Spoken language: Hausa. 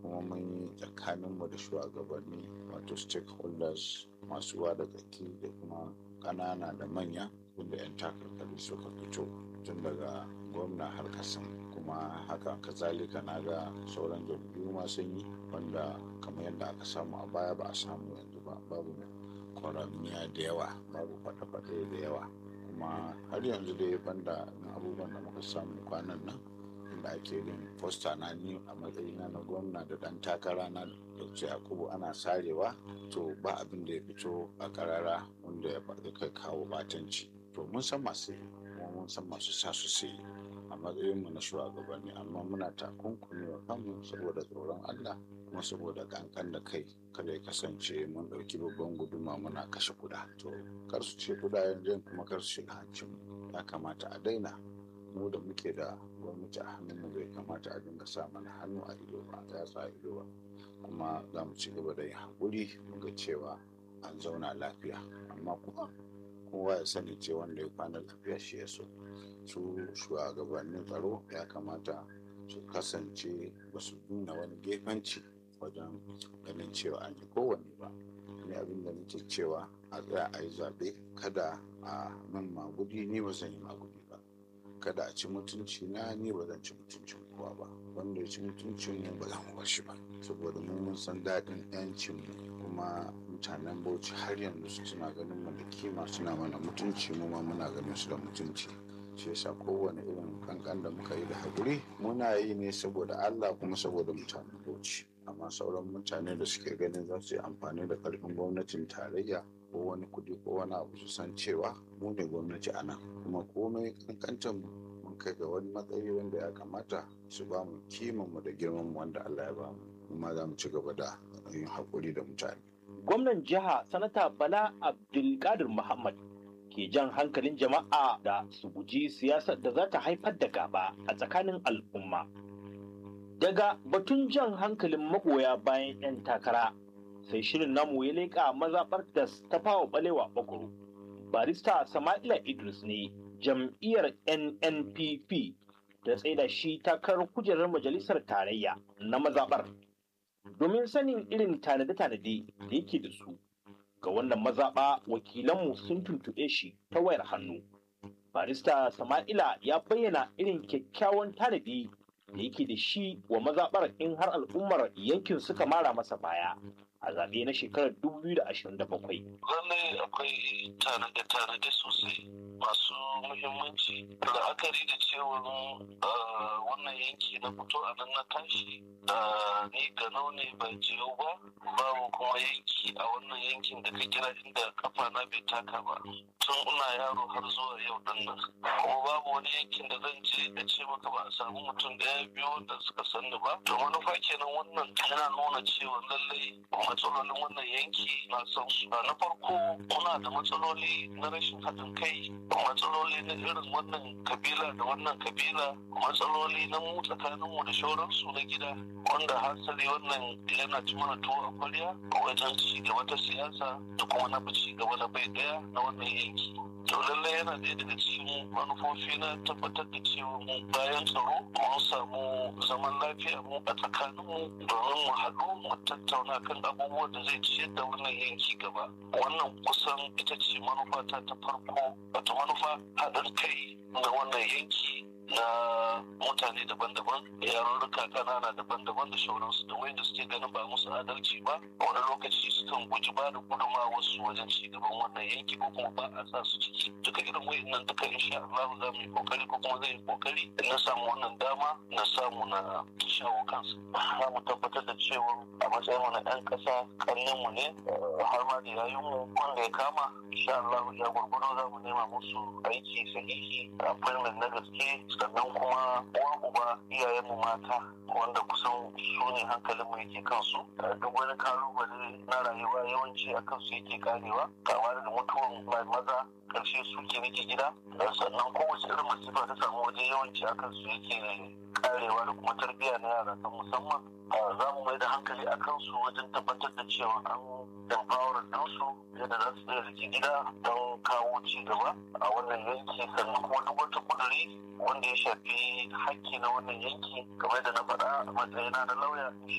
kuma mun yi tsakaninmu da shugabanni wato stakeholders masu ruwa da tsaki da kuma ƙanana da manya wanda 'yan takarkari suka fito tun daga gwamna har kasan kuma haka kazalika na ga sauran jam'iyyu ma sun yi wanda kamar yadda aka samu a baya ba a samu yanzu ba babu kwaramiya da yawa babu faɗe-faɗe da yawa kuma har yanzu dai banda abubuwan da muka samu kwanan nan inda ake yin fosta na ni a matsayina na gwamna da dan takara na dauce yakubu ana sarewa to ba abin da ya fito a karara wanda ya kai kawo batanci to mun san masu yi kuma mun san masu sa su sai a matsayinmu na shugabanni amma muna takunkumi wa kanmu saboda tsoron allah kuma saboda kankan da kai kada ya kasance mun ɗauki babban guduma muna kashe kuda to kar su ce kudayen jan kuma kar su shiga hancin ya kamata a daina mu da muke da gwamnati a hannunmu bai kamata a dinga sa mana hannu a ido ba ya sa ido ba kuma za mu ci gaba da yin haƙuri mu ga cewa an zauna lafiya amma kuma kowa ya sani ce wanda ya kwana lafiya shi ya so su shugabannin tsaro ya kamata su kasance ba su nuna wani gefanci wajen ganin cewa an yi kowanne ba ni abin da nake cewa a tsaya a yi zaɓe kada a nan magudi ni ba zan yi magudi ba kada a ci mutunci na ni ba zan ci mutuncin kowa ba wanda ya ci mutuncin mu ba za mu bar shi ba saboda mu mun san daɗin yancin mu kuma mutanen bauchi har yanzu suna ganin mu da kima suna mana mutunci mu ma muna ganin su da mutunci shi yasa kowane irin kankan da muka yi da haƙuri muna yi ne saboda Allah kuma saboda mutanen bauchi amma sauran mutane da suke ganin za su yi amfani da ƙarfin gwamnatin tarayya ko wani kuɗi ko wani abu su san cewa mu ne gwamnati a nan kuma komai kankantar mun kai ga wani matsayi wanda ya kamata su ba mu kiman mu da girman mu wanda Allah ya ba mu kuma za mu ci gaba da yin haƙuri da mutane. Gwamnan jiha sanata Bala Abdulkadir Muhammad ke jan hankalin jama'a da su guji siyasar da za ta haifar da gaba a tsakanin al'umma. Daga batun jan hankalin magoya bayan 'yan takara sai shirin namu ya leƙa mazaɓar da ta fawa ɓalewa ɓagoro. Barista Sama'ila Idris ne jam'iyyar NNPP da tsaida shi takarar kujerar majalisar tarayya na mazaɓar. Domin sanin irin tanade-tanade da yake da su ga wannan mazaɓa wakilanmu sun tuntuɓe shi ta wayar hannu. Barista Sama'ila ya bayyana irin kyakkyawan tanadi da yake da shi wa mazaɓar in har al'ummar yankin suka mara masa baya a zaɓe na shekarar 2027. Lallai akwai tanade-tanade sosai masu muhimmanci la'akari da cewa wannan yanki na fito a nan na tashi ni ga ne ba jiyo ba babu kuma yanki a wannan yankin da ka kira inda kafa na bai taka ba tun ina yaro har zuwa yau din nan kuma babu wani yankin da zan je da ce maka ba a samu mutum ɗaya biyu wanda suka sanni ba to manufa kenan wannan yana nuna cewa lallai matsalolin wannan yanki na san su na farko muna da matsaloli na rashin haɗin kai matsaloli na irin wannan kabila da wannan kabila matsaloli na mu tsakaninmu da shauransu na gida wanda hasali wannan yana ci mana tuwo a kwarya wajen ci gaba ta siyasa da kuma na ci gaba na bai daya na wannan yanki to lallai yana ɗaya daga cikin manufofi na tabbatar da cewa mu bayan tsaro mun samu zaman lafiya mu a tsakaninmu domin mu haɗu mu tattauna kan abubuwan da zai ciyar da wannan yanki gaba wannan kusan ita ce manufa ta ta farko wata manufa haɗin kai na wannan yanki na mutane daban-daban yarurruka kanana daban-daban da shauransu da wanda suke ganin ba musu adalci ba wani lokaci sukan guji ba da gudunma wasu wajen ci gaban wannan yanki ko kuma ba a sa su ciki duka irin wayannan duka insha Allah za mu yi kokari ko kuma zai yi kokari na samu wannan dama na samu na shawo kansu za mu tabbatar da cewa a matsayin mu na ɗan ƙasa ƙarnin mu ne har ma da yayin mu wanda ya kama insha Allah ya gurgudo za mu nema musu aiki sahihi appointment na gaske sannan kuma uwa uba iyayenmu mata wanda kusan su ne hankalinmu yake kansu duk wani kalubale na rayuwa yawanci a kansu yake karewa kama daga mutuwan maza karshe su ke rike gida sannan kowace irin masifa ta samu waje yawanci a kansu yake karewa da kuma tarbiyya na yara ta musamman za mu mai da hankali a kansu wajen tabbatar da cewa an empower ɗinsu yadda za su iya rike gida don kawo ci gaba a wannan yanki sannan kuma duk wata kuduri wanda ya shafi hakki na wannan yanki kamar da na faɗa a matsayina na lauya